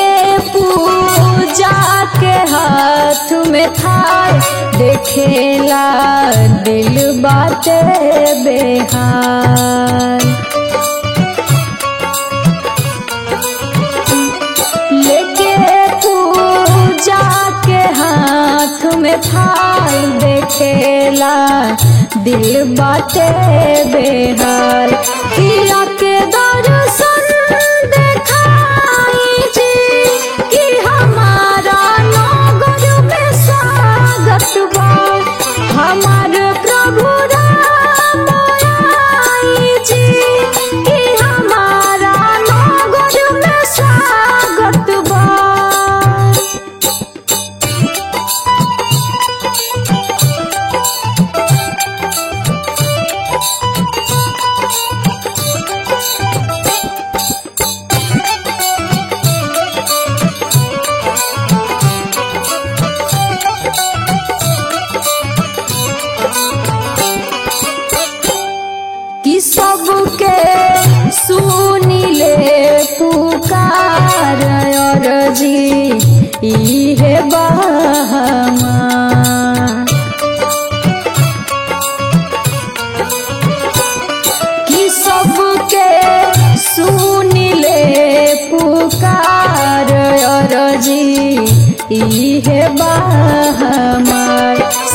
पूजा के हाथ में थार देखेला दिल बाटे बेहार लेके पूजा के हाथ में थाल देखेला दिल बाटे बेहाल किया के दर्शन देखाई जी कि हमारा नगर में स्वागत बा हमार प्रभु राम आई जी कि हमारा नगर में स्वागत बा कि सबके सुनिले पुकार और जी इहे बहमा कि सबके सुनिले पुकार और जी इहे बहमार